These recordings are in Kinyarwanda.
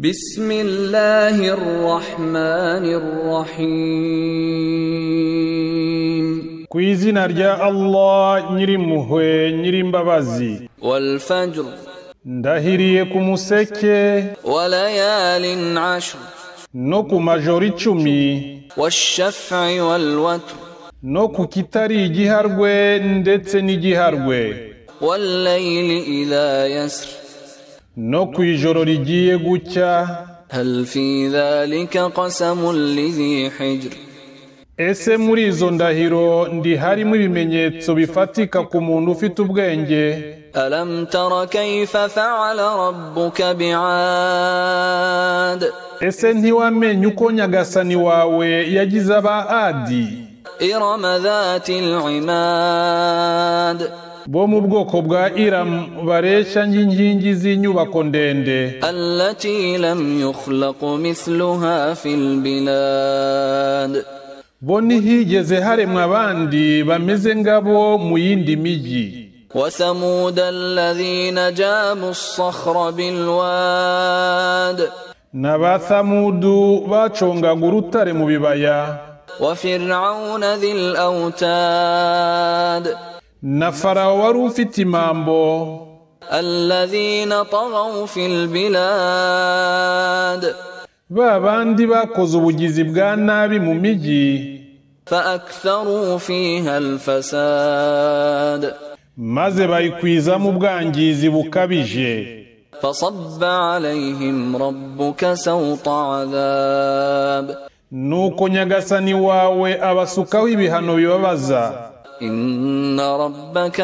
بسم الله الرحمن الرحيم ku izina rya allah nyirimpuhwe nyirimbabazi والفجر ndahiriye ku museke وليال عشر no ku majoro icumi والشفع والوتر no ku kitari igiharwe ndetse n'igiharwe والليل إذا يسر no ku ijoro rigiye gucya هل في ذلك قسم لذي حجر ese muri izo ndahiro ndiharimo ibimenyetso bifatika ku muntu ufite ubwenge ألم تر كيف فعل ربك بعاد ese ntiwamenye uko nyagasani wawe yagize aba adi إرم ذات العماد bo mu bwoko bwa iramu bareshya nk'inkingi z'inyubako ndende التي لم يخلق مثلها في البلاد bo ntihigeze haremwa abandi bameze ngabo mu yindi migi وثمود الذين جابوا الصخر بالواد na ba samudu bacongaga urutare mu bibaya وفرعون ذي الأوتاد na farawo wari ufite imambo الذين طغوا في البلاد ba bandi bakoze ubugizi bwa nabi mu migi فأكثروا فيها الفساد maze bayikwizamo ubwangizi bukabije فصب عليهم ربك سوط عذاب nuko nyagasani wawe abasukaho ibihano bibabaza إن ربك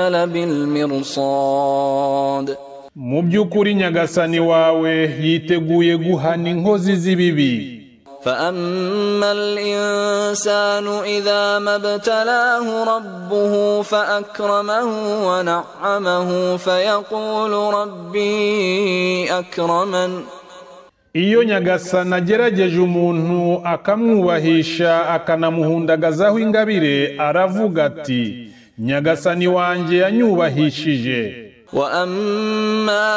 لبالمرصاد mu by'ukuri nyagasani wawe yiteguye guhana inkozi z'ibibi فأما الإنسان إذا ما ابتلاه ربه فأكرمه ونعمه فيقول ربي أكرمن Iyo nyagasani agerageje umuntu akamwubahisha akanamuhundagazaho ingabire aravuga ati nyagasani wanjye yanyubahishije وأما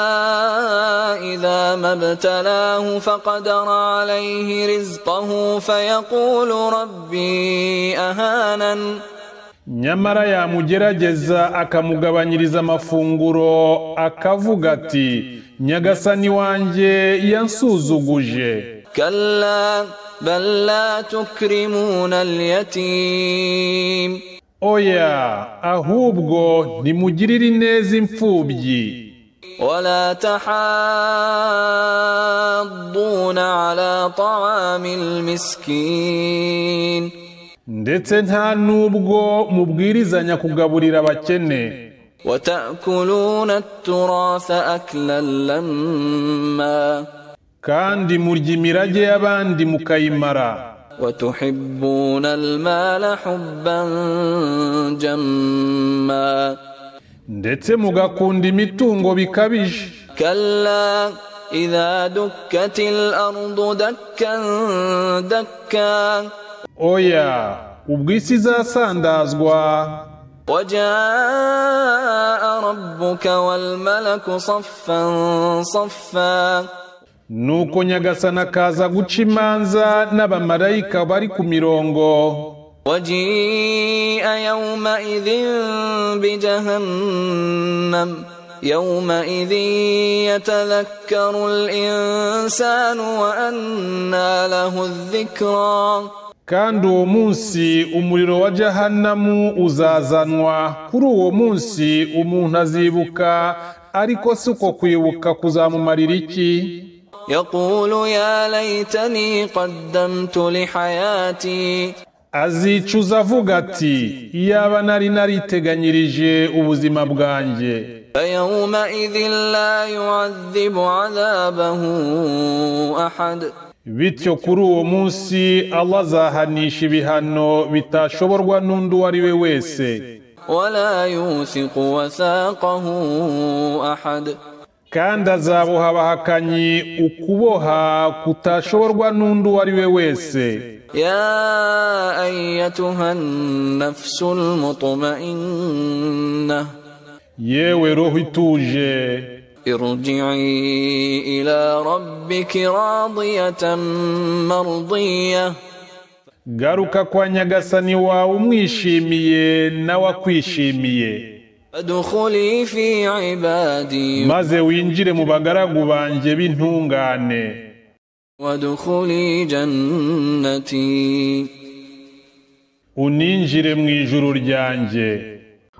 إذا ما ابتلاه فقدر عليه رزقه فيقول ربي أهانن nyamara yamugerageza akamugabanyiriza amafunguro akavuga ati nyagasani wanjye yansuzuguje كلا بل لا تكرمون اليتيم oya ahubwo nimugirire ineza imfubyi ولا تحاضون على طعام المسكين ndetse nta n'ubwo mubwirizanya kugaburira abakene وتأكلون التراث أكلا لما kandi murya imirage y'abandi mukayimara وتحبون المال حبا جما ndetse mugakunda imitungo bikabije كلا إذا دكت الأرض دكا دكا oya ubwo isi izasandazwa وجاء ربك والملك صفا صفا nuko nyagasana akaza guca imanza n'abamarayika bari ku mirongo وجيء يومئذ بجهنم يومئذ يتذكر الإنسان وأنى له الذكرى kandi uwo munsi umuriro wa jahanamu uzazanwa kuri uwo munsi umuntu azibuka ariko si uko kwibuka kuzamumarira iki يقول يا ليتني قدمت لحياتي azicuza avuga ati iyaba nari nariteganyirije ubuzima bwanjye فيومئذ لا يعذب عذابه أحد bityo kuri uwo munsi Allah azahanisha ibihano bitashoborwa n'undi uwo ari we wese ولا يوثق وثاقه أحد kandi azaboha abahakanyi ukuboha kutashoborwa n'undi uwo ari we wese يا أيتها النفس المطمئنة yewe roho ituje ارجعي إلى ربك راضية مرضية garuka kwa nyagasani wawe umwishimiye nawe akwishimiye فادخلي في عبادي maze winjire mu bagaragu banjye b'intungane وادخلي جنتي uninjire mu ijuru ryanjye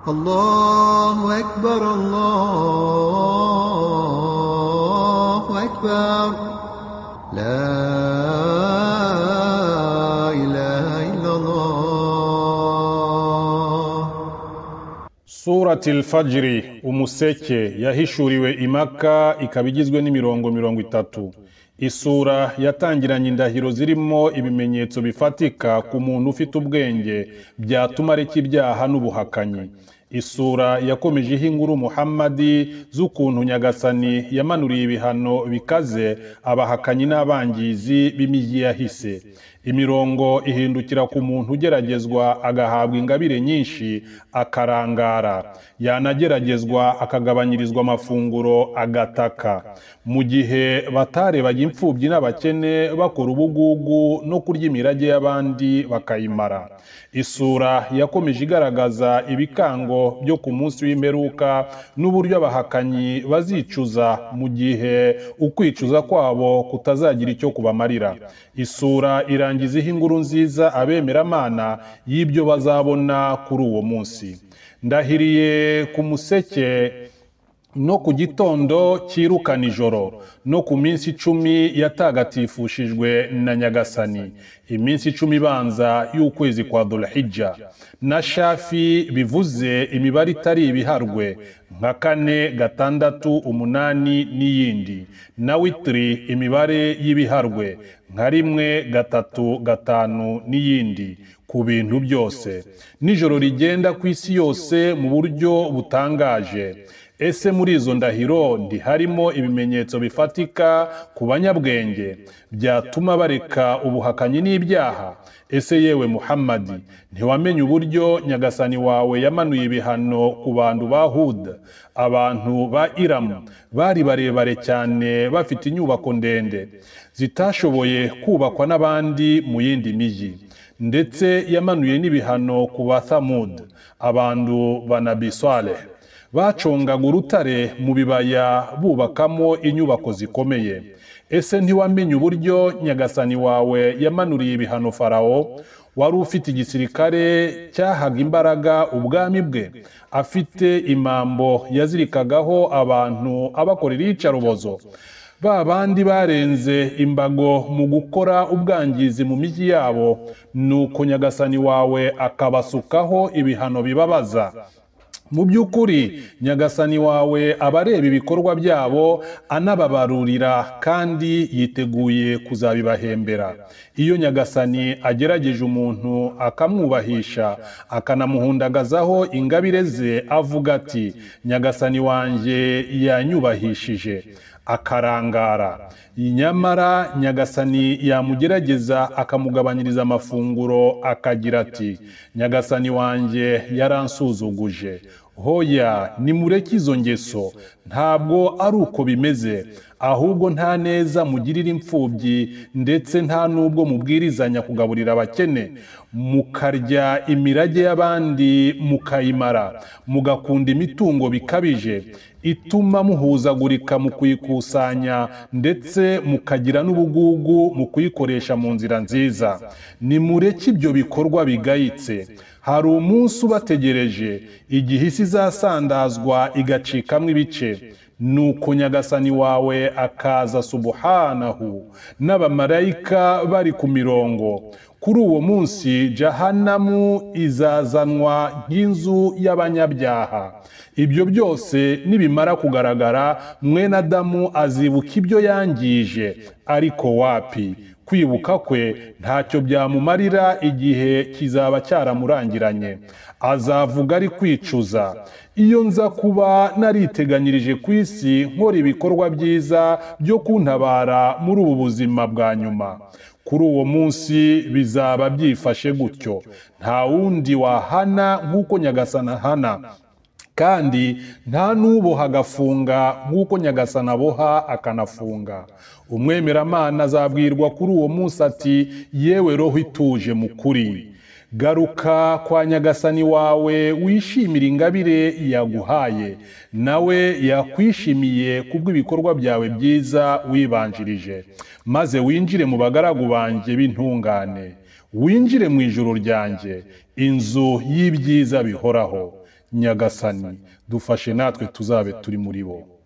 الله أكبر الله أكبر لا إله إلا الله surati al-fajiri umuseke yahishuriwe i maka ikaba igizwe n'imirongo mirongo itatu isura yatangiranye indahiro zirimo ibimenyetso bifatika ku muntu ufite ubwenge byatuma areka ibyaha n'ubuhakanyi isura yakomeje iha inkuru muhammadi z'ukuntu nyagasani yamanuriye ibihano bikaze abahakanyi n'abangizi b'imijyi yahise imirongo ihindukira ku muntu ugeragezwa agahabwa ingabire nyinshi akarangara yanageragezwa akagabanyirizwa amafunguro agataka mu gihe batarebaga imfubyi n'abakene bakora ubugugu no kurya imirage y'abandi bakayimara isura yakomeje igaragaza ibikango byo ku munsi w'imperuka n'uburyo abahakanyi bazicuza mu gihe ukwicuza kwabo kutazagira icyo kubamarira isura irangiza iha inkuru nziza abemeramana y'ibyo bazabona kuri uwo munsi ndahiriye ku museke no ku gitondo cyirukana ijoro no ku minsi icumi yatagatifishijwe na nyagasani iminsi icumi ibanza y'ukwezi kwa dorahijya na shafi bivuze imibare itari ibiharwe nka kane gatandatu umunani n'iyindi na witiri imibare y'ibiharwe nka rimwe gatatu gatanu n'iyindi ku bintu byose nijoro rigenda ku isi yose mu buryo butangaje ese muri izo ndahiro ntiharimo ibimenyetso bifatika ku banyabwenge byatuma bareka ubuhakanyi n'ibyaha ese yewe muhammadi ntiwamenye uburyo nyagasani wawe yamanuye ibihano ku bantu ba huda abantu ba iramu bari barebare cyane bafite inyubako ndende zitashoboye kubakwa n'abandi mu yindi mijyi ndetse yamanuye n'ibihano ku ba thamud abantu ba nabiswaleh bacongaga urutare mu bibaya bubakamo inyubako zikomeye ese ntiwamenye uburyo nyagasani wawe yamanuriye ibihano farawo wari ufite igisirikare cyahaga imbaraga ubwami bwe afite imambo yazirikagaho abantu abakorera iyicarubozo ba bandi barenze imbago mu gukora ubwangizi mu mijyi yabo nuko nyagasani wawe akabasukaho ibihano bibabaza mu by'ukuri nyagasani wawe aba areba ibikorwa byabo anababarurira kandi yiteguye kuzabibahembera iyo nyagasani agerageje umuntu akamwubahisha akanamuhundagazaho ingabire ze avuga ati nyagasani wanjye yanyubahishije akarangara nyamara nyagasani yamugerageza akamugabanyiriza amafunguro akagira ati nyagasani wanjye yaransuzuguje hoya nimureke izo ngeso ntabwo ari uko bimeze ahubwo nta neza mugirira imfubyi ndetse nta n'ubwo mubwirizanya kugaburira abakene mukarya imirage y'abandi mukayimara mugakunda imitungo bikabije ituma muhuzagurika mu kuyikusanya ndetse mukagira n'ubugugu mu kuyikoresha mu nzira nziza nimureke ibyo bikorwa bigayitse hari umunsi ubategereje igihe isi izasandazwa igacikamo ibice nuko nyagasani wawe akaza subuhanahu n'abamarayika bari ku mirongo kuri uwo munsi jahanamu izazanwa nk'inzu y'abanyabyaha ibyo byose nibimara kugaragara mwene adamu azibuka ibyo yangije ariko wapi kwibuka kwe ntacyo byamumarira igihe kizaba cyaramurangiranye azavuga ari kwicuza iyo nza kuba nariteganyirije ku isi nkora ibikorwa byiza byo kuntabara muri ubu buzima bwa nyuma kuri uwo munsi bizaba byifashe gutyo nta wundi wahana nk'uko nyagasana ahana kandi nta n'uboha agafunga nk'uko nyagasana aboha akanafunga umwemeramana azabwirwa kuri uwo munsi ati yewe roho ituje mu kuri garuka kwa nyagasani wawe wishimire ingabire yaguhaye nawe yakwishimiye kubw'ibikorwa byawe byiza wibanjirije maze winjire mu bagaragu banjye b'intungane winjire mu ijuru ryanjye inzu y'ibyiza bihoraho nyagasani dufashe natwe tuzabe turi muri bo